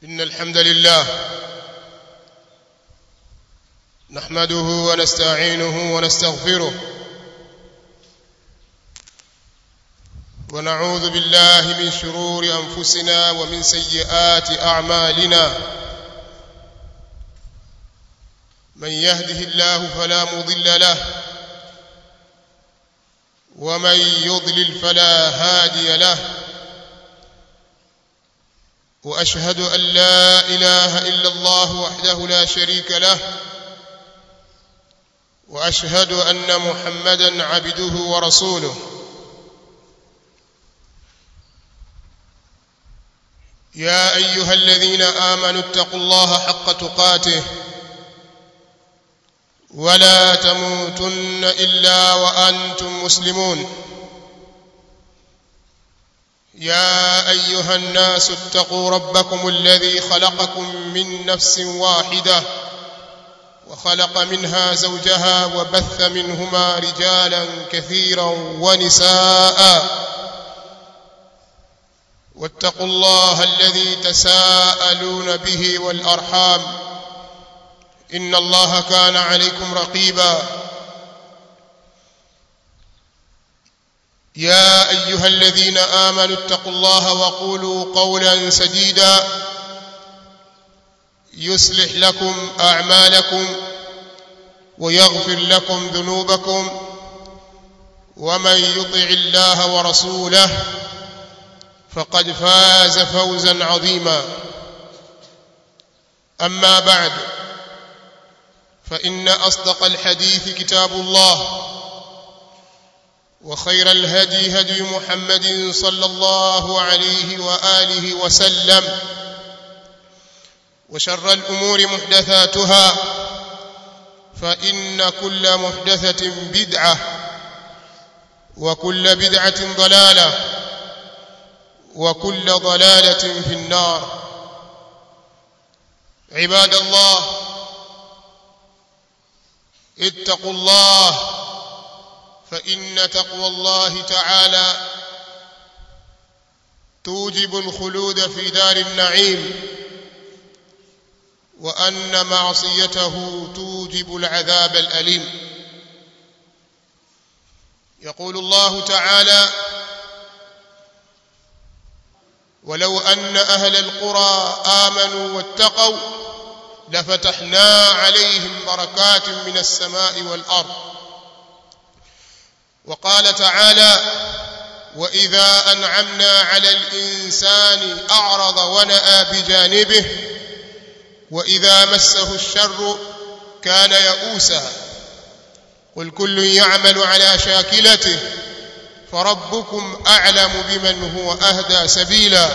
إن الحمد لله نحمده ونستعينه ونستغفره ونعوذ بالله من شرور أنفسنا ومن سيئات أعمالنا من يهده الله فلا مضل له ومن يضلل فلا هادي له واشهد ان لا اله الا الله وحده لا شريك له واشهد ان محمدا عبده ورسوله يا ايها الذين امنوا اتقوا الله حق تقاته ولا تموتن الا وانتم مسلمون يا ايها الناس اتقوا ربكم الذي خلقكم من نفس واحده وخلق منها زوجها وبث منهما رجالا كثيرا ونساء واتقوا الله الذي تساءلون به والارحام ان الله كان عليكم رقيبا يا ايها الذين امنوا اتقوا الله وقولوا قولا سديدا يصلح لكم اعمالكم ويغفر لكم ذنوبكم ومن يطع الله ورسوله فقد فاز فوزا عظيما اما بعد فان اصدق الحديث كتاب الله وخير الهدي هدي محمد صلى الله عليه واله وسلم وشر الامور محدثاتها فان كل محدثه بدعه وكل بدعه ضلاله وكل ضلاله في النار عباد الله اتقوا الله فإن تقوى الله تعالى توجب الخلود في دار النعيم وأن معصيته توجب العذاب الأليم يقول الله تعالى ولو أن أهل القرى آمنوا واتقوا لفتحنا عليهم بركات من السماء والأرض وقال تعالى واذا انعمنا على الانسان اعرض وناى بجانبه واذا مسه الشر كان يئوسا قل كل يعمل على شاكلته فربكم اعلم بمن هو اهدى سبيلا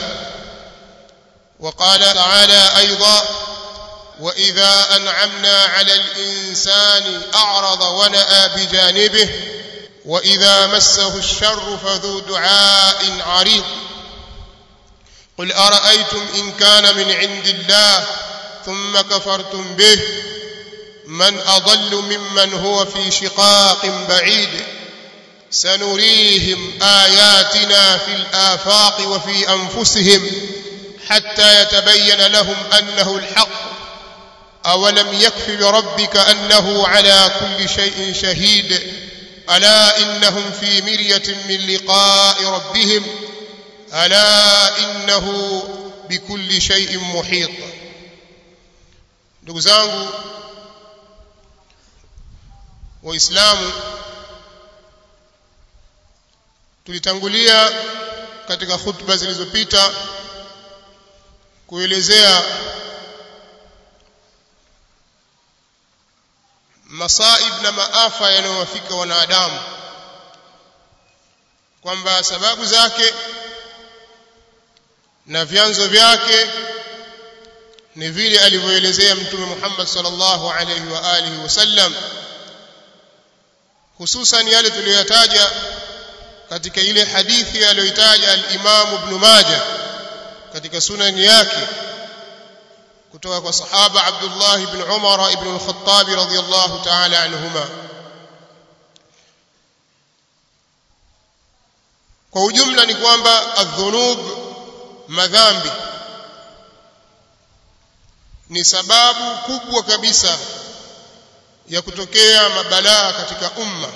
وقال تعالى ايضا واذا انعمنا على الانسان اعرض وناى بجانبه واذا مسه الشر فذو دعاء عريض قل ارايتم ان كان من عند الله ثم كفرتم به من اضل ممن هو في شقاق بعيد سنريهم اياتنا في الافاق وفي انفسهم حتى يتبين لهم انه الحق اولم يكف بربك انه على كل شيء شهيد الا انهم في مريه من لقاء ربهم الا انه بكل شيء محيط ndugu zangu waislamu tulitangulia katika khutba zilizopita kuelezea masaib na maafa yanayowafika wanadamu kwamba sababu zake na vyanzo vyake ni vile alivyoelezea mtume Muhammad sallallahu alaihi wa alihi wasallam hususan yale tuliyotaja katika ile hadithi aliyoitaja al-Imam Ibn Majah katika sunani yake kutoka kwa sahaba Abdullah ibn Umar ibn al-Khattab radhiyallahu ta'ala anhuma kwa ujumla ni kwamba adhunub madhambi ni sababu kubwa kabisa ya kutokea mabalaa katika umma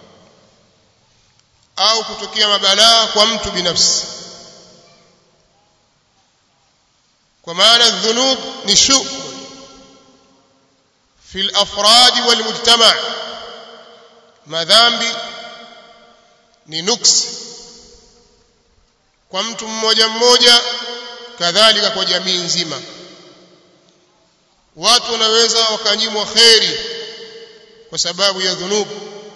au kutokea mabalaa kwa mtu binafsi kwa maana dhunub ni shuk fi al-afrad wal mujtama' madhambi ni nuksi kwa mtu mmoja mmoja kadhalika kwa jamii nzima watu wanaweza wakanyimwa kheri kwa sababu ya dhunubu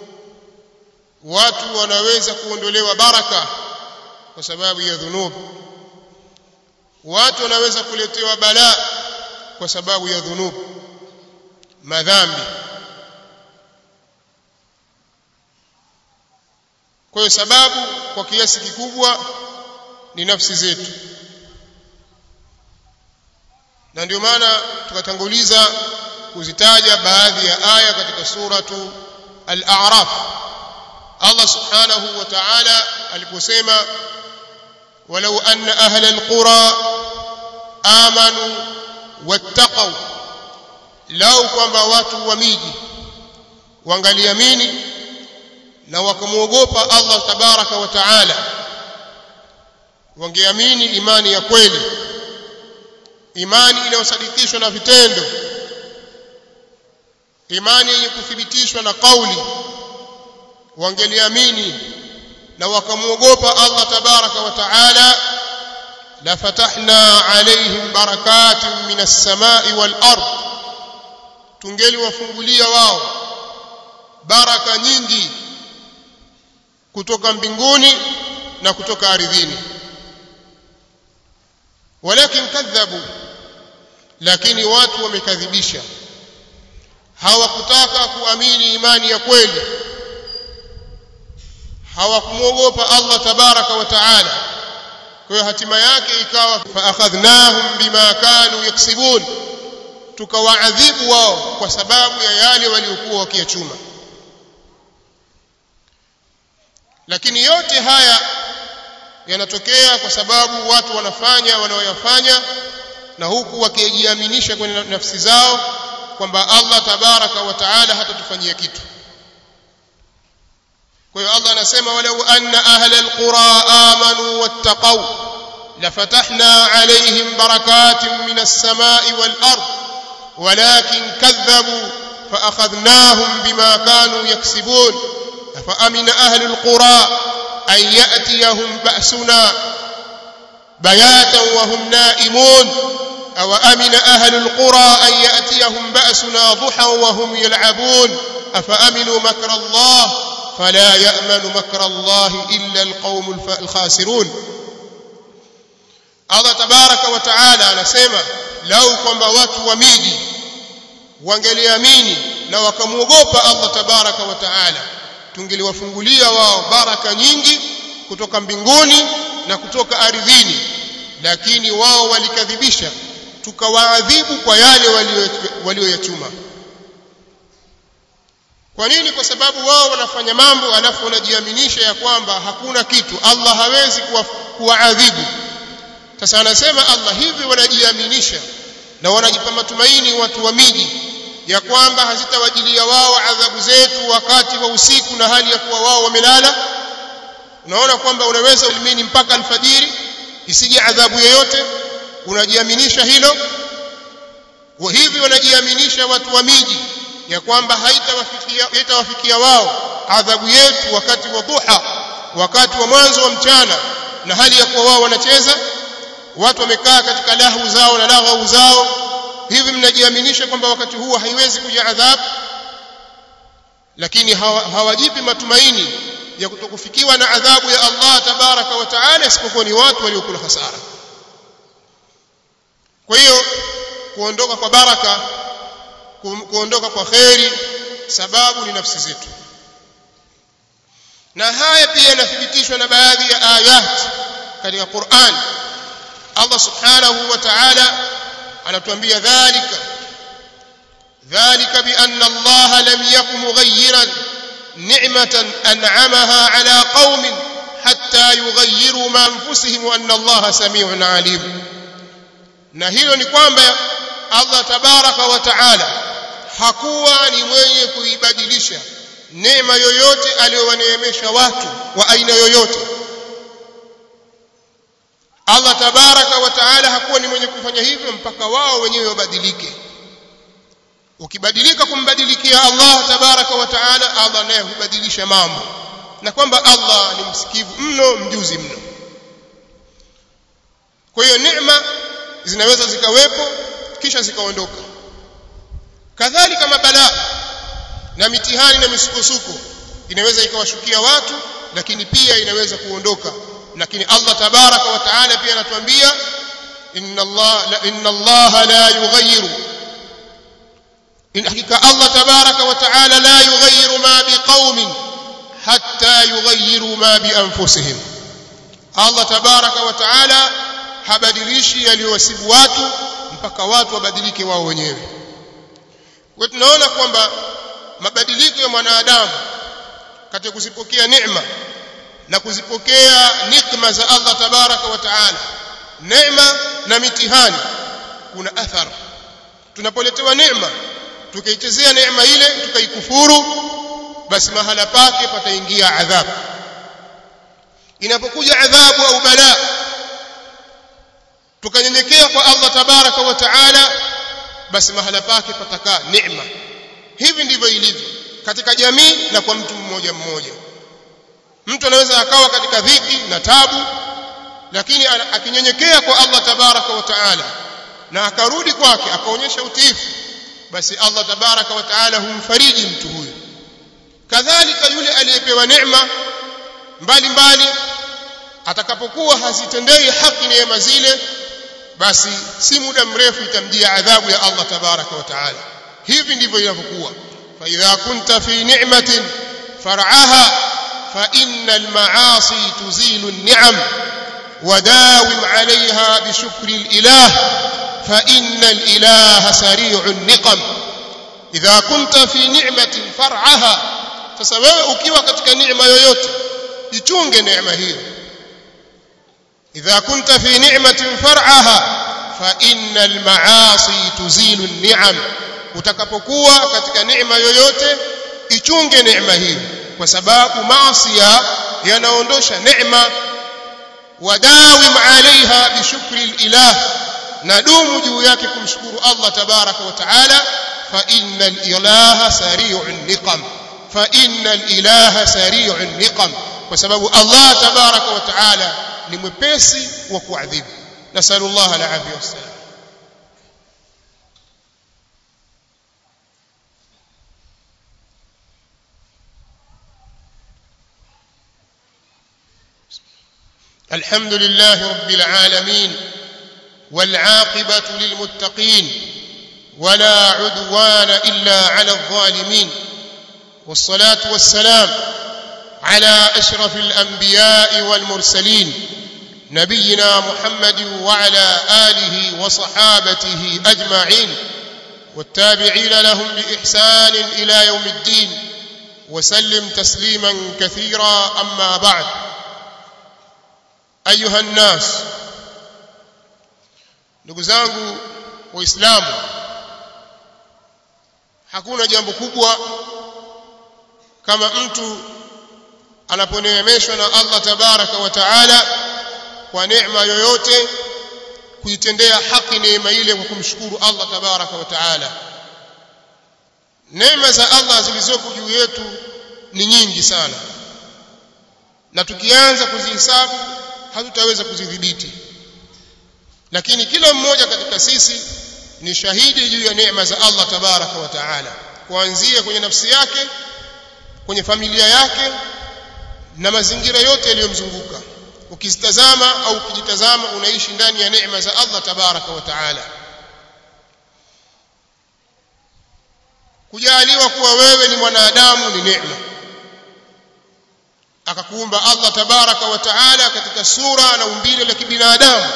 watu wanaweza kuondolewa baraka kwa sababu ya dhunubu watu wanaweza kuletewa balaa kwa sababu ya dhunubu madhambi kwa hiyo sababu kwa kiasi kikubwa ni nafsi zetu na ndio maana tukatanguliza kuzitaja baadhi ya aya katika suratu al-a'raf Allah subhanahu wa ta'ala aliposema walau anna ahla al-qura amanu wattaqaw lau kwamba watu wa miji wangaliamini na wakamwogopa Allah tabaraka wa taala wangeamini imani ya kweli imani inayosadikishwa na vitendo imani yenye kuthibitishwa na kauli wangeliamini na wakamwogopa Allah tabaraka wa taala la fatahna alaihim barakatin minas samai wal ard tungeliwafungulia wao baraka nyingi kutoka mbinguni na kutoka ardhini walakin kadhabu lakini watu wamekadhibisha hawakutaka kuamini imani ya kweli hawakumwogopa Allah tabaraka wa taala kwa hiyo hatima yake ikawa fa akhadhnahum bima kanu yaksibun tukawaadhibu wao kwa sababu ya yale waliokuwa wakiyachuma lakini yote haya yanatokea kwa sababu watu wanafanya wanaoyafanya na huku wakijiaminisha kwenye nafsi zao kwamba Allah tabaraka wa taala hatatufanyia kitu kwa hiyo Allah anasema walau anna ahla alqura amanu wattaqaw lafatahna alayhim barakatin minas samai wal ard walakin kadhabu فأخذناهم بما كانوا يكسبون أفأمن أهل القرى أن يأتيهم بأسنا بياتا وهم نائمون أو أمن أهل القرى أن يأتيهم بأسنا ضحى وهم يلعبون أفأمنوا مكر الله فلا يأمن مكر الله إلا القوم الخاسرون الله تبارك وتعالى anasema lau kwamba watu wa miji wangeliamini na wakamwogopa Allah tabaraka wa taala tungeliwafungulia wao baraka nyingi kutoka mbinguni na kutoka ardhini lakini wao walikadhibisha tukawaadhibu kwa yale walioyachuma kwa nini kwa sababu wao wanafanya mambo alafu wanajiaminisha ya kwamba hakuna kitu Allah hawezi kuwaadhibu sasa anasema Allah hivi wanajiaminisha na wanajipa matumaini watu wa miji ya kwamba hazitawajilia wao adhabu zetu wakati wa usiku na hali ya kuwa wao wamelala unaona kwamba unaweza ulimini mpaka alfajiri isije adhabu yoyote unajiaminisha hilo wa hivi wanajiaminisha watu wa miji ya kwamba haitawafikia haitawafikia wao adhabu yetu wakati wa duha wakati wa mwanzo wa mchana na hali ya kuwa wao wanacheza watu wamekaa katika lahu zao na lahu zao hivi mnajiaminisha kwamba wakati huo haiwezi kuja adhabu lakini hawajipi matumaini ya kutokufikiwa na adhabu ya Allah tabaraka wa taala isipokuwa ni watu waliokula hasara kwa hiyo kuondoka kwa baraka kuondoka kwa kheri sababu ni nafsi zetu na haya pia yanathibitishwa na baadhi ya ayat katika Qur'an Allah subhanahu wa ta'ala anatuambia dhalika dhalika bi anna Allah lam yakun mughayyiran ni'matan an'amaha ala qaumin hatta yughayyiru ma anfusihim wa anna Allah samiun alim na hilo ni kwamba Allah tabaraka wa taala hakuwa ni mwenye kuibadilisha neema yoyote aliyowaneemesha watu wa aina yoyote Allah tabaraka wa taala hakuwa ni mwenye kufanya hivyo mpaka wao wenyewe wabadilike ukibadilika kumbadilikia Allah tabaraka wa taala Allah naye hubadilisha mambo na kwamba Allah ni msikivu mno mjuzi mno kwa hiyo neema zinaweza zikawepo kisha zikaondoka kadhalika mabalaa na mitihani na misukosuko inaweza ikawashukia watu lakini pia inaweza kuondoka lakini Allah tabaraka wa taala pia anatuambia inna Allah la inna Allah la yughayyiru in hakika Allah tabaraka wa taala la yughayyiru ma biqaumin hatta yughayyiru ma bi anfusihim Allah tabaraka wa taala habadilishi yaliyowasibu watu mpaka watu wabadilike wao wenyewe kwa tunaona kwamba mabadiliko ya mwanadamu katika kuzipokea neema na kuzipokea nikma za Allah tabaraka wa taala neema na mitihani kuna athar tunapoletewa neema tukaichezea neema ile tukaikufuru basi mahala pake pataingia adhabu inapokuja adhabu au balaa tukanyenyekea kwa Allah tabaraka wa taala basi mahala pake patakaa neema hivi ndivyo ilivyo katika jamii na kwa mtu mmoja mmoja mtu anaweza akawa katika dhiki na tabu lakini akinyenyekea kwa Allah tabaraka wa taala na akarudi kwake akaonyesha utiifu basi Allah tabaraka wa taala humfariji mtu huyo kadhalika yule aliyepewa neema mbalimbali atakapokuwa hazitendei haki neema zile basi si muda mrefu itamjia adhabu ya Allah tabaraka wa taala hivi ndivyo inavyokuwa fa idha kunta fi ni'matin far'aha fa innal ma'asi tuzilu an-ni'am وداوم عليها بشكر الإله فإن الإله سريع النقم إذا كنت في نعمة فرعها فسواء ukiwa katika neema yoyote ichunge neema hiyo إذا كنت في نعمة فرعها فإن المعاصي تزيل النعم utakapokuwa katika neema yoyote ichunge neema hiyo kwa sababu maasi yanaondosha neema wadawim alaiha bishukri alilah nadumu juu yake kumshukuru Allah tabaraka wa taala fa innal ilaha sari'un niqam fa innal ilaha sari'un niqam kwa sababu Allah tabaraka wa taala ni mwepesi wa kuadhibu nasallallahu alaihi wasallam الحمد لله رب العالمين والعاقبة للمتقين ولا عدوان إلا على الظالمين والصلاة والسلام على أشرف الأنبياء والمرسلين نبينا محمد وعلى آله وصحابته أجمعين والتابعين لهم بإحسان إلى يوم الدين وسلم تسليما كثيرا أما بعد أيها الناس ndugu zangu waislamu hakuna jambo kubwa kama mtu anaponeemeshwa na Allah tabaraka wa taala kwa neema yoyote kuitendea haki neema ile kwa kumshukuru Allah tabaraka wa taala neema za Allah zilizoko juu yetu ni nyingi sana na tukianza kuzihesabu hatutaweza kuzidhibiti lakini kila mmoja katika sisi ni shahidi juu ya neema za Allah tabaraka wa taala kuanzia kwenye nafsi yake kwenye familia yake na mazingira yote yaliyomzunguka ukizitazama au ukijitazama unaishi ndani ya neema za Allah tabaraka wa taala kujaliwa kuwa wewe ni mwanadamu ni neema akakuumba Allah tabaraka wa taala katika sura na umbile la kibinadamu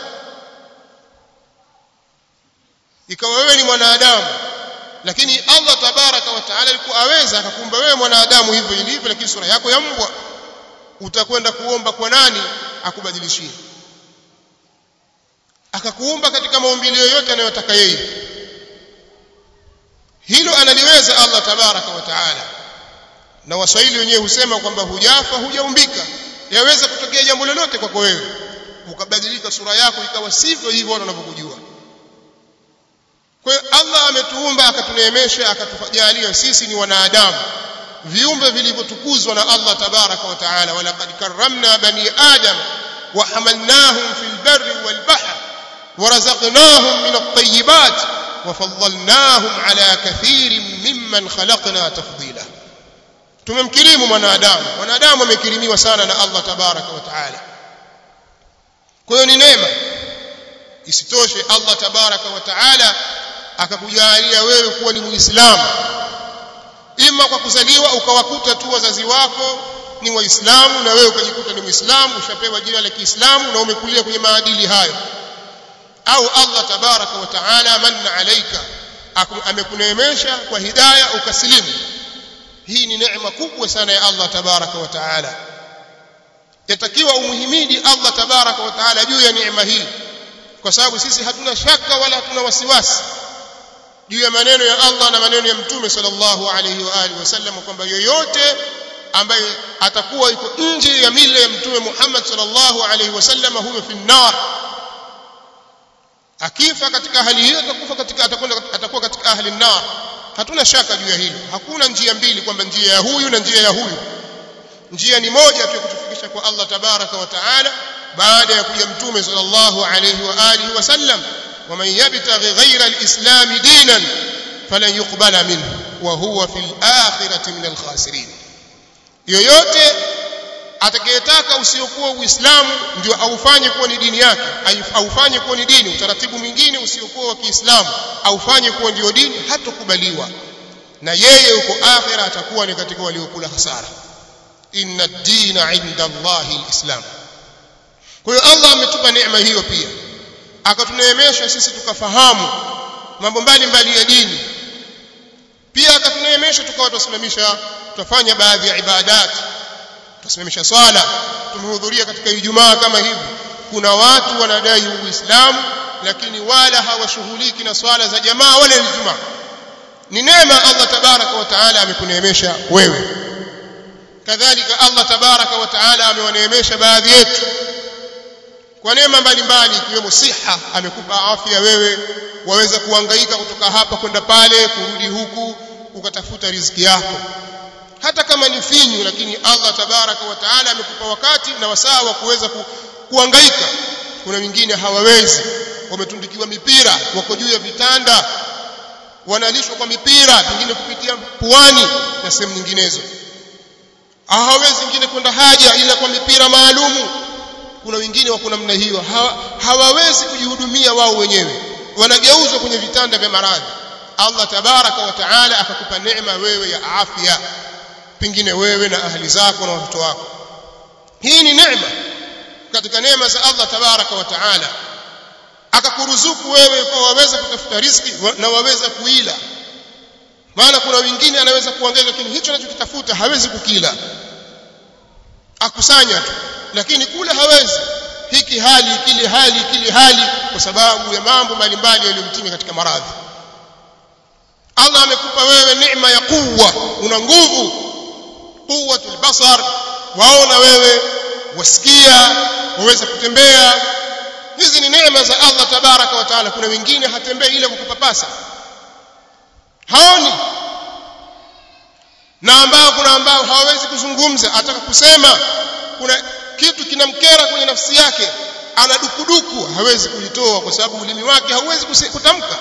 ikawa wewe ni mwanadamu lakini Allah tabaraka wa taala alikuwa aweza akakuumba wewe mwanadamu hivyo ilivyo lakini sura yako ya mbwa utakwenda kuomba kwa nani akubadilishie akakuumba katika maumbile yoyote anayotaka yeye hilo analiweza Allah tabaraka wa taala na waswahili wenyewe husema kwamba hujafa hujaumbika yaweza kutokea jambo lolote kwako wewe ukabadilika sura yako ikawa sivyo hivyo watu wanavyokujua kwa hiyo Allah ametuumba akatuneemesha akatujalia sisi ni wanadamu viumbe vilivyotukuzwa na Allah tabaraka wa taala walaqad karramna bani adam wa hamalnahum fil barri wal bahr ورزقناهم من الطيبات وفضلناهم على كثير ممن خلقنا تفضيلا tumemkirimu mwanadamu mwanadamu amekirimiwa sana na Allah tabaraka wa taala kwa hiyo ni neema isitoshe Allah tabaraka wa taala akakujalia wewe kuwa ni muislamu ima kwa kuzaliwa ukawakuta tu wazazi wako ni waislamu na wewe ukajikuta ni muislamu ushapewa jina la Kiislamu na umekulia kwenye maadili hayo au Allah tabaraka wa taala manna alaika amekuneemesha kwa hidayah ukasilimu hii ni neema kubwa sana ya Allah tabaraka wa taala yatakiwa umuhimidi Allah tabaraka wa taala juu ya neema hii kwa sababu sisi hatuna shaka wala hatuna wasiwasi juu ya maneno ya Allah na maneno ya mtume sallallahu alayhi wa alihi wasallam kwamba yoyote ambaye atakuwa yuko nje ya mila ya mtume Muhammad sallallahu alayhi wasallam huyo fi nar akifa katika hali hiyo atakufa katika atakwenda atakuwa katika ahli nar hatuna shaka juu ya hilo hakuna njia mbili kwamba njia ya huyu na njia ya huyu njia ni moja tu kutufikisha kwa Allah tabaraka wa taala baada ya kuja mtume sallallahu alayhi wa alihi wasallam ومن يبتغي غير الإسلام دينا فلن يقبل منه وهو في الآخرة من الخاسرين yoyote atakayetaka usiokuwa uislamu ndio aufanye kuwa ni dini yake aufanye kuwa ni dini utaratibu mwingine usiokuwa wa Kiislamu aufanye kuwa ndio dini hatokubaliwa na yeye huko akhira atakuwa ni katika waliokula hasara inna ad-dina 'inda Allahi al-islam kwa hiyo Allah ametupa neema hiyo pia akatuneemesha sisi tukafahamu mambo mbalimbali ya dini pia akatuneemesha tukawa tusimamisha tutafanya baadhi ya ibadati tusimamisha swala tumehudhuria katika Ijumaa kama hivi kuna watu wanadai uislamu lakini wala hawashughuliki na swala za jamaa wala Ijumaa ni neema Allah tabaraka wa taala amekuneemesha wewe kadhalika Allah tabaraka wa taala amewaneemesha baadhi yetu kwa neema mbalimbali ikiwemo siha amekupa afya wewe waweza kuhangaika kutoka hapa kwenda pale kurudi huku ukatafuta riziki yako hata kama ni finyu lakini Allah tabaraka wa taala amekupa wakati na wasaa wa kuweza ku, kuhangaika kuna wengine hawawezi wametundikiwa mipira wako juu ya vitanda wanalishwa kwa mipira pengine kupitia puani na sehemu nyinginezo hawawezi wengine kwenda haja ila kwa mipira maalumu kuna wengine wako namna hiyo hawa, hawawezi kujihudumia wao wenyewe wanageuzwa kwenye vitanda vya maradhi Allah tabaraka wa taala akakupa neema wewe ya afya pengine wewe na ahli zako na watoto wako hii ni neema katika neema za Allah tabaraka wa taala akakuruzuku wewe kwa waweza kutafuta riziki na waweza kuila maana kuna wengine anaweza kuongeza lakini hicho anachokitafuta hawezi kukila akusanya tu lakini kule hawezi hiki hali kile hali kile hali kwa sababu ya mambo mbalimbali yaliyomtimi katika maradhi Allah amekupa wewe neema ya kuwa una nguvu quwwatul basar waona wewe wasikia waweza kutembea hizi ni neema za Allah tabaraka wa taala kuna wengine hatembei ile kwa kupapasa haoni na ambao kuna ambao hawawezi kuzungumza ataka kusema kuna kitu kinamkera kwenye nafsi yake ana dukuduku hawezi kulitoa kwa sababu ulimi wake hauwezi kutamka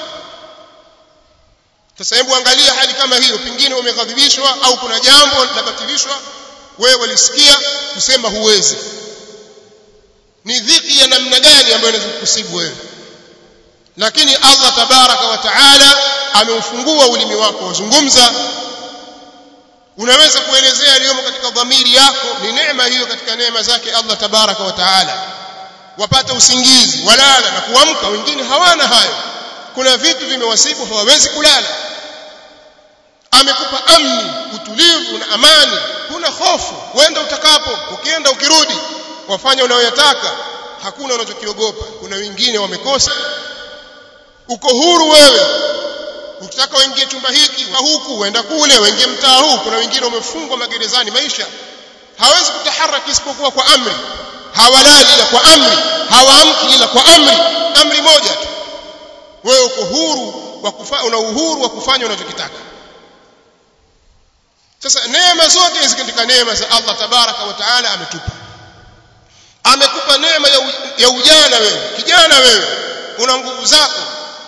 sasa hebu angalia hali kama hiyo pengine umeghadhibishwa au kuna jambo linabatilishwa wewe walisikia kusema huwezi ni dhiki ya namna gani ambayo inaweza kukusibu wewe lakini Allah tabaraka wa taala ameufungua ulimi wako wazungumza unaweza kuelezea yaliyomo katika dhamiri yako ni neema hiyo katika neema zake Allah tabaraka wa taala wapata usingizi walala na kuamka wengine hawana hayo kuna vitu vimewasibu hawawezi kulala amekupa amni utulivu na amani kuna hofu wenda utakapo ukienda ukirudi wafanya unayoyataka hakuna unachokiogopa kuna wengine wamekosa uko huru wewe ukitaka uingie chumba hiki wa huku uenda kule uingie mtaa huu kuna wengine wamefungwa magerezani maisha hawezi kutaharaki isipokuwa kwa amri hawalali ila kwa amri hawaamki ila kwa amri amri moja tu wewe uko huru wa kufa, una uhuru wa kufanya unachokitaka sasa neema zote hizi katika neema za Allah tabaraka wa taala ametupa amekupa neema ya, u, ya ujana wewe kijana wewe una nguvu zako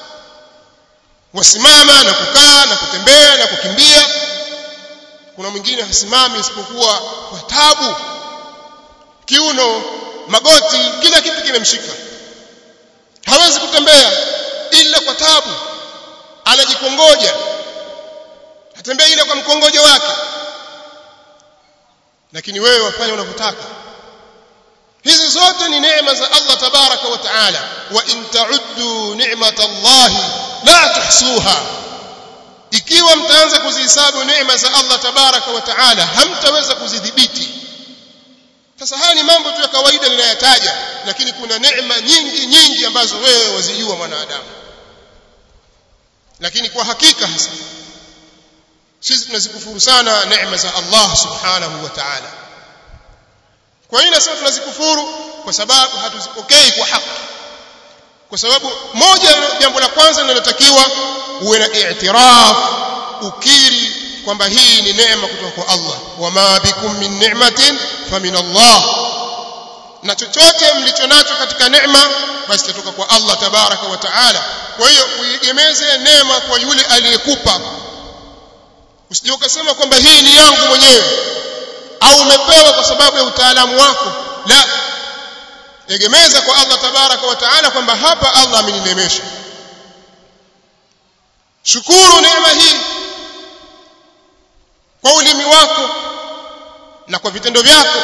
wasimama na kukaa na kutembea na kukimbia kuna mwingine hasimami isipokuwa kwa tabu kiuno magoti kila kitu kimemshika hawezi kutembea ila kwa tabu anajikongoja atembea ile kwa mkongojo wake lakini wewe wafanya unavyotaka hizi zote ni neema za Allah tabaraka wa taala wa in ta'uddu ni'mat Allah la tuhsuha ikiwa mtaanza kuzihesabu neema za Allah tabaraka wa taala hamtaweza kuzidhibiti sasa haya ni mambo tu ya kawaida ninayataja lakini kuna neema nyingi nyingi ambazo wewe wazijua mwanadamu lakini kwa hakika hasa sisi tunazikufuru sana neema za Allah subhanahu wa ta'ala kwa nini sasa tunazikufuru kwa sababu hatuzipokei kwa haki kwa sababu moja jambo la kwanza linalotakiwa uwe na i'tiraf ukiri kwamba hii ni neema kutoka kwa Allah wama bikum min ni'matin famin Allah na chochote mlicho nacho katika neema basi kutoka kwa Allah tabaraka wa taala kwa hiyo uiegemeze neema kwa yule aliyekupa usije ukasema kwamba hii ni yangu mwenyewe au umepewa kwa sababu ya utaalamu wako la egemeza kwa Allah tabaraka wa taala kwamba hapa Allah ameninemesha shukuru neema hii kwa ulimi wako na kwa vitendo vyako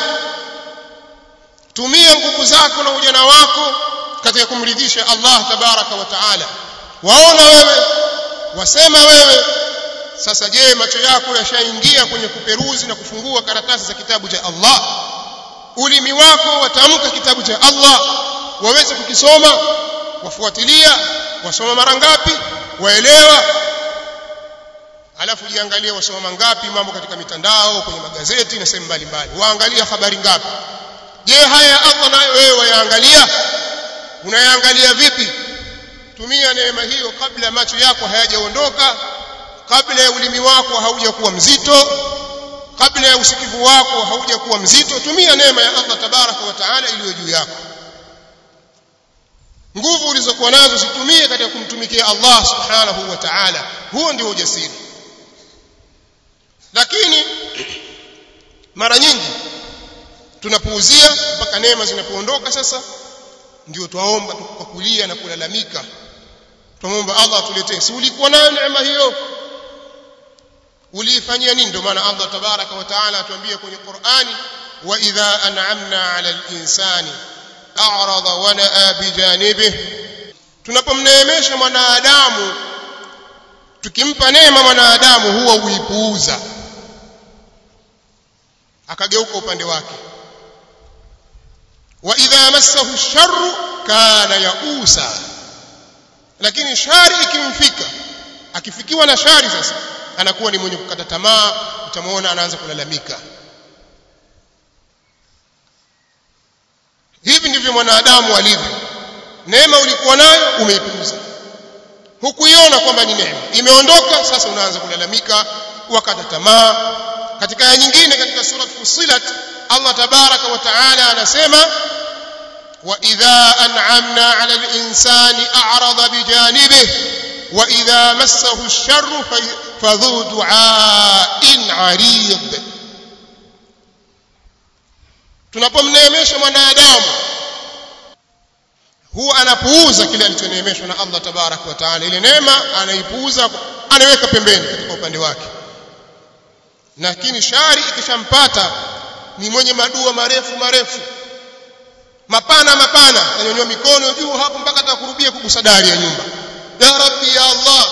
tumia nguvu zako na ujana wako katika kumridhisha Allah tabaraka wa taala waona wewe wasema wewe sasa je macho yako yashaingia kwenye kuperuzi na kufungua karatasi za kitabu cha Allah ulimi wako watamka kitabu cha Allah waweze kukisoma wafuatilia wasoma mara ngapi waelewa alafu jiangalie wasoma mangapi mambo katika mitandao kwenye magazeti na sehemu mbalimbali waangalia habari ngapi je haya ya Allah nayo wewe wayaangalia unayaangalia vipi tumia neema hiyo kabla macho yako hayajaondoka kabla ya ulimi wako haujakuwa mzito kabla ya usikivu wako haujakuwa mzito tumia neema ya Allah tabaraka wa taala iliyo juu yako nguvu ulizokuwa nazo zitumie katika kumtumikia Allah subhanahu wa ta'ala huo ndio ujasiri lakini mara nyingi tunapuuzia mpaka neema zinapoondoka sasa ndio twaomba kwa kulia na kulalamika tumomba Allah atuletee si ulikuwa nayo neema hiyo uliifanyia nini ndio maana Allah tabaraka wa taala atuambia kwenye Qur'ani wa idha an'amna 'ala al-insani a'rada wa na'a bijanibihi tunapomneemesha mwanadamu tukimpa neema mwanadamu huwa huipuuza akageuka upande wake wa idha massahu sharru kana yausa lakini shari ikimfika akifikiwa na shari sasa anakuwa ni mwenye kukata tamaa utamwona anaanza kulalamika hivi ndivyo mwanadamu alivyo neema ulikuwa nayo umeipuuza hukuiona kwamba ni neema imeondoka sasa unaanza kulalamika wakata tamaa katika aya nyingine katika sura Fussilat Allah tabaraka wa taala anasema wa idha an'amna 'ala al-insani a'rada bijanibihi wa idha massahu ash-sharru fadhu du'a'in 'arid tunapomneemesha mwanadamu huwa anapuuza kile alichoneemeshwa na Allah tabarak wa taala ile neema anaipuuza anaweka pembeni katika upande wake lakini shari ikishampata ni mwenye madua marefu marefu mapana mapana anyonyoa mikono juu hapo mpaka atakurubia kugusa dari ya nyumba ya rabbi ya Allah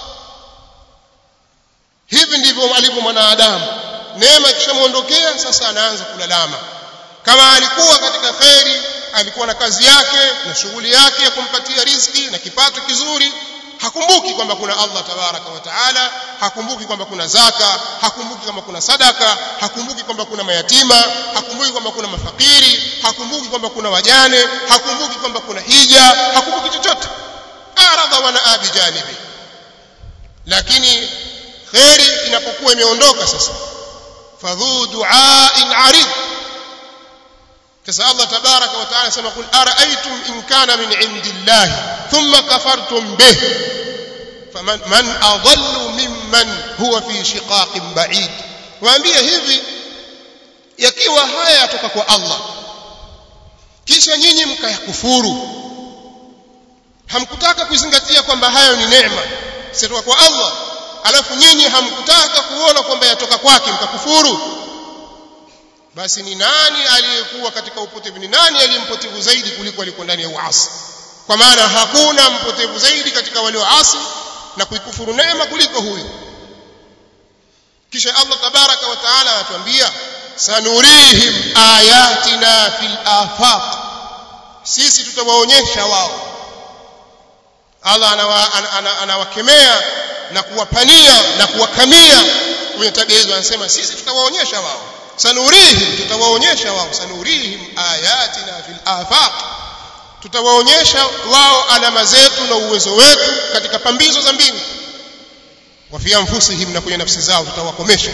hivi ndivyo alivyo mwanadamu neema ikishamuondokea sasa anaanza kulalama kama alikuwa katika kheri alikuwa na kazi yake na shughuli yake ya kumpatia riziki na kipato kizuri hakumbuki hakumbuki kwamba kuna Allah tabaraka wa taala hakumbuki kwamba kuna zaka hakumbuki kwamba kuna sadaka hakumbuki kwamba kuna mayatima hakumbuki kwamba kuna mafakiri hakumbuki kwamba kuna wajane hakumbuki kwamba kuna hija hakumbuki chochote aradha wa naa bijanibi lakini kheri inapokuwa imeondoka sasa fadhu du'ain arid sasa Allah tabaraka wa taala sema kul ara'aytum in kana min indillahi thumma kafartum bih faman man adallu mimman huwa fi shiqaqin ba'id waambie hivi yakiwa haya yatoka kwa Allah kisha nyinyi mkayakufuru hamkutaka kuzingatia kwamba hayo ni neema sitoka kwa Allah alafu nyinyi hamkutaka kuona kwamba yatoka kwake mkakufuru basi ni nani aliyekuwa katika upotevu ni nani aliyempotevu zaidi kuliko alikuwa ndani ya uasi kwa maana hakuna mpotevu zaidi katika walioasi na kuikufuru neema kuliko huyu kisha Allah tabaraka wa taala anatuambia sanurihim ayatina fil afaq sisi tutawaonyesha wao Allah anawakemea na kuwapania na kuwakamia kwenye tabia hizo anasema sisi tutawaonyesha wao sanurihim tutawaonyesha wao sanurihim ayatina fil afaq tutawaonyesha wao alama zetu na uwezo wetu katika pambizo za mbingu wa fi anfusihim na kwenye nafsi zao tutawakomesha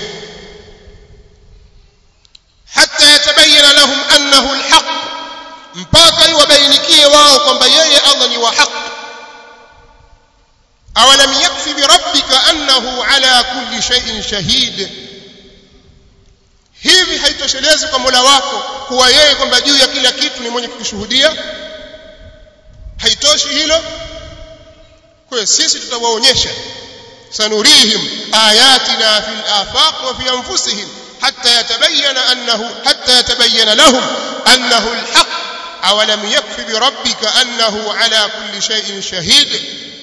hatta yatabayyana lahum annahu alhaq mpaka iwabainikie wao kwamba yeye Allah ni wa haki awalam yakfi birabbika annahu ala kulli shay'in shahid hivi haitoshelezi kwa Mola wako kuwa yeye kwamba juu ya kila kitu ni mwenye kukishuhudia haitoshi hilo kwa hiyo sisi tutawaonyesha sanurihim ayatina fil afaq wa fi anfusihim hatta yatabayyana annahu hatta yatabayyana lahum annahu alhaq awalam yakfi birabbika annahu ala kulli shay'in shahid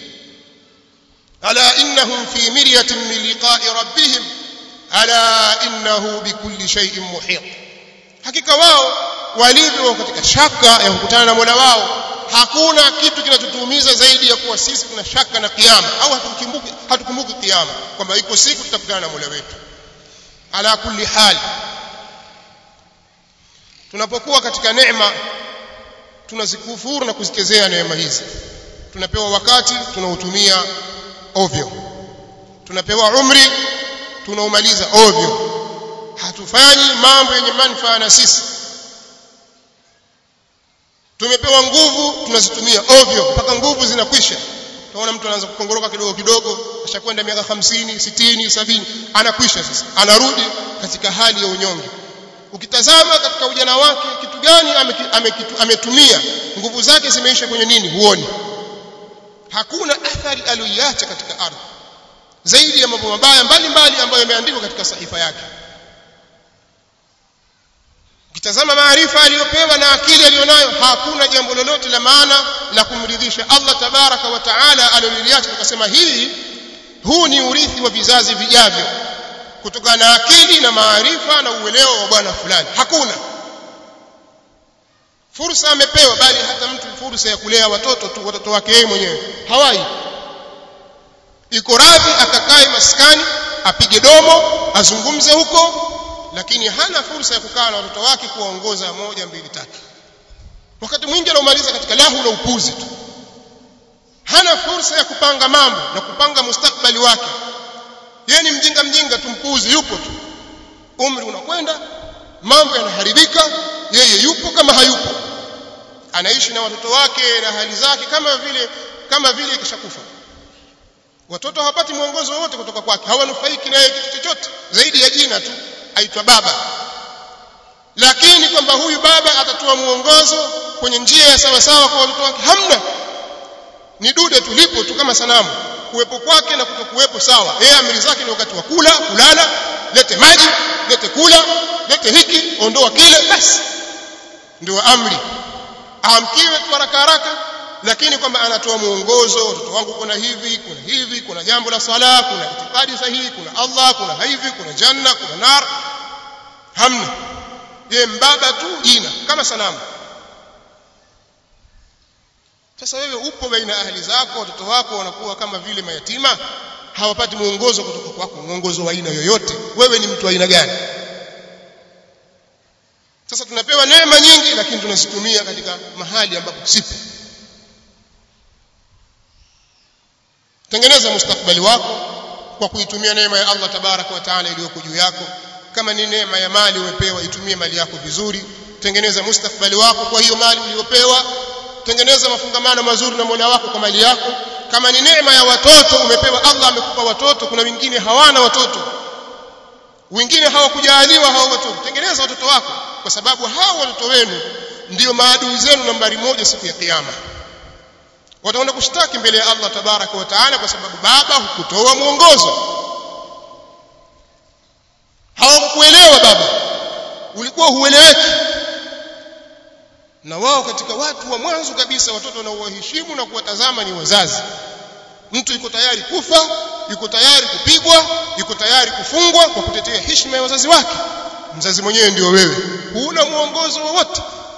ألا إنهم في مرية من لقاء ربهم ألا إنه بكل شيء محيط hakika wao walivyo katika shaka ya kukutana na Mola wao hakuna kitu kinachotuumiza zaidi ya kuwa sisi tuna shaka na kiyama au hatukumbuki hatukumbuki kiyama kwamba iko siku tutakutana na Mola wetu ala kulli hali tunapokuwa katika neema tunazikufuru na kuzikezea neema hizi tunapewa wakati tunautumia ovyo tunapewa umri tunaumaliza ovyo hatufanyi mambo yenye manufaa na sisi tumepewa nguvu tunazitumia ovyo mpaka nguvu zinakwisha tunaona mtu anaanza kukongoroka kidogo kidogo ashakwenda miaka 50 60 70 anakwisha sasa anarudi katika hali ya unyonge ukitazama katika ujana wake kitu gani ametumia nguvu zake zimeisha kwenye nini huoni hakuna athari aliyoiacha katika ardhi zaidi ya mambo mabaya mbalimbali ambayo yameandikwa katika sahifa yake ukitazama maarifa aliyopewa na akili aliyonayo hakuna jambo lolote la maana la kumridhisha Allah tabaraka wa taala aliloliacha tukasema hii huu ni urithi wa vizazi vijavyo kutokana na akili na maarifa na uelewa wa bwana fulani hakuna fursa amepewa bali hata mtu fursa ya kulea watoto tu watoto wake yeye mwenyewe hawai iko radhi akakae maskani apige domo azungumze huko lakini hana fursa ya kukaa na watoto wake kuwaongoza moja mbili tatu wakati mwingi anaumaliza katika lahu na upuzi tu hana fursa ya kupanga mambo na kupanga mustakbali wake yeye ni mjinga mjinga tumpuzi yupo tu umri unakwenda mambo yanaharibika yeye yupo kama hayupo anaishi na watoto wake na hali zake kama vile kama vile kishakufa watoto hawapati mwongozo wowote kutoka kwake hawanufaiki naye kitu chochote zaidi ya jina tu aitwa baba lakini kwamba huyu baba atatoa mwongozo kwenye njia ya sawa sawa kwa watoto wake hamna ni dude tulipo tu kama sanamu kuwepo kwake na kutokuwepo sawa yeye amri zake ni wakati wa kula kulala lete maji lete kula lete hiki ondoa kile basi ndio amri aamkiwe tu haraka haraka lakini kwamba anatoa mwongozo watoto wangu kuna hivi kuna hivi kuna jambo la sala kuna itikadi sahihi kuna Allah kuna hivi kuna janna kuna nar hamna ye mbaba tu jina kama sanamu sasa wewe upo baina ahli zako watoto wako wanakuwa kama vile mayatima hawapati mwongozo kutoka kwako mwongozo wa aina yoyote wewe ni mtu wa aina gani sasa tunapewa neema nyingi lakini tunazitumia katika mahali ambapo sipo tengeneza mustakbali wako kwa kuitumia neema ya Allah tabaraka wa taala iliyoko juu yako kama ni neema ya mali umepewa itumie mali yako vizuri tengeneza mustakbali wako kwa hiyo mali uliyopewa tengeneza mafungamano mazuri na Mola wako kwa mali yako kama ni neema ya watoto umepewa Allah amekupa watoto kuna wengine hawana watoto wengine hawakujaliwa hao watoto tengeneza watoto wako kwa sababu hao watoto wenu ndio maadui zenu nambari moja siku ya kiyama wataenda kushtaki mbele ya Allah tabaraka wa taala kwa sababu baba hukutoa mwongozo hawakukuelewa baba ulikuwa hueleweki na wao katika watu wa mwanzo kabisa watoto wanaowaheshimu na kuwatazama ni wazazi mtu yuko tayari kufa yuko tayari kupigwa yuko tayari kufungwa kwa kutetea heshima ya wazazi wake mzazi mwenyewe ndio wewe huna mwongozo wowote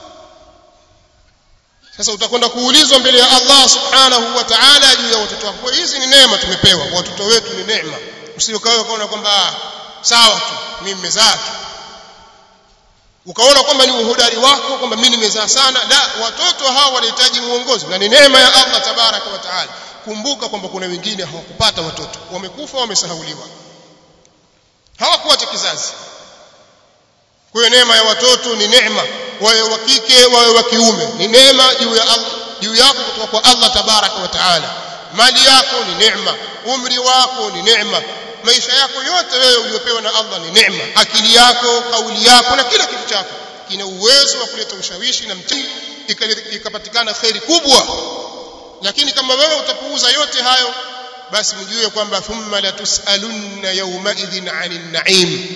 sasa utakwenda kuulizwa mbele ya Allah subhanahu wa ta'ala juu ya watoto wako hizi ni neema tumepewa watoto wetu ni neema usiokawe ukaona kwamba sawa tu mimi nimezaa tu ukaona kwamba ni uhodari wako kwamba mimi nimezaa sana la watoto hao wanahitaji muongozo na ni neema ya Allah tabaraka wa taala kumbuka kwamba kuna wengine hawakupata watoto wamekufa wamesahauliwa hawakuacha kizazi kwa hiyo neema ya watoto ni neema wawe wa kike wawe wa kiume ni neema juu ya Allah juu yako kutoka kwa Allah tabaraka wa taala mali yako ni neema umri wako ni neema maisha yako yote wewe uliopewa na Allah ni neema akili yako kauli yako na kila kitu chako kina uwezo wa kuleta ushawishi na mtii ikapatikana khairi kubwa lakini kama wewe utapuuza yote hayo basi mjue kwamba thumma latusalunna yawmaidhin 'anil na'im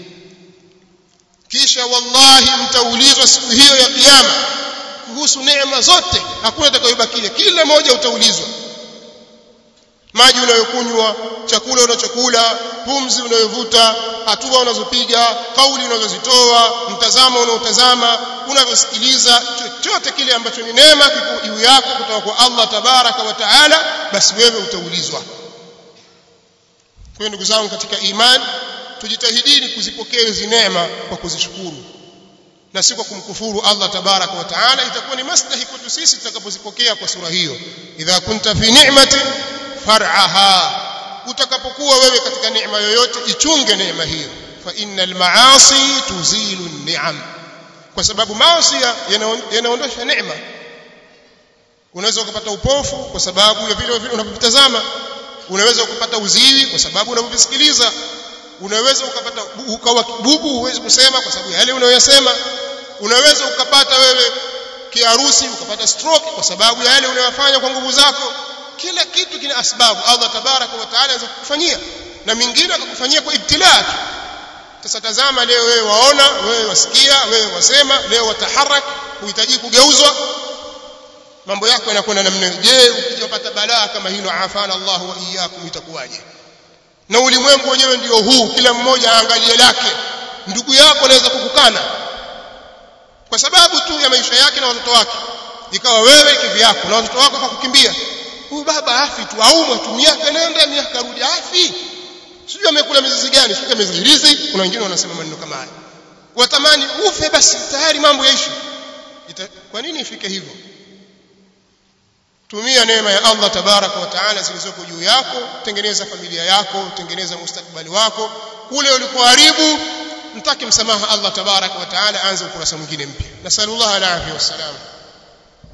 kisha wallahi mtaulizwa siku hiyo ya kiyama kuhusu neema zote hakuna atakayobakia kila moja utaulizwa maji unayokunywa chakula unachokula pumzi unayovuta hatua unazopiga kauli unazozitoa mtazamo unaotazama unavyosikiliza chochote kile ambacho ni neema kiko juu yako kutoka kwa Allah tabaraka wa taala basi wewe utaulizwa kwa ndugu zangu katika imani tujitahidini kuzipokea hizi neema kwa kuzishukuru na si kwa kumkufuru Allah tabaraka wa taala itakuwa ni maslahi kwetu sisi tutakapozipokea kwa sura hiyo idha kunta fi ni'mati far'aha utakapokuwa wewe katika neema yoyote ichunge neema hiyo fa innal maasi tuzilu ni'am kwa sababu maasi yanaondosha neema unaweza ukapata upofu kwa sababu ya vile vile unavyotazama unaweza ukapata uziwi kwa sababu unavyosikiliza unaweza ukapata ukawa bubu huwezi kusema kwa sababu yale unayoyasema unaweza ukapata wewe kiharusi ukapata stroke kwa sababu ya yale unayofanya kwa nguvu zako kila kitu kina asbabu Allah tabaraka wa taala anaweza kukufanyia na mingine akakufanyia kwa ibtilaa sasa tazama leo wewe waona wewe wasikia wewe wasema leo wataharak huhitaji kugeuzwa mambo yako yanakwenda namna je ukijapata balaa kama hilo afana Allah wa iyyakum itakuwaje na ulimwengu wenyewe ndio huu kila mmoja aangalie lake ndugu yako anaweza kukukana kwa sababu tu ya maisha yake na watoto wake ikawa wewe kivyako na watoto wako wakakukimbia huyu baba afi tu aumwa tu miaka nenda miaka rudi afi sijui amekula mizizi gani sijui amezihirizi kuna wengine wanasema maneno kama haya watamani ufe basi tayari mambo yaishi kwa nini ifike hivyo tumia neema ya Allah tabaraka wa taala zilizoko juu yako tengeneza familia yako tengeneza mustakbali wako kule ulikoharibu mtaki msamaha Allah tabaraka wa taala anze ukurasa mwingine mpya nasallallahu alaihi wasallam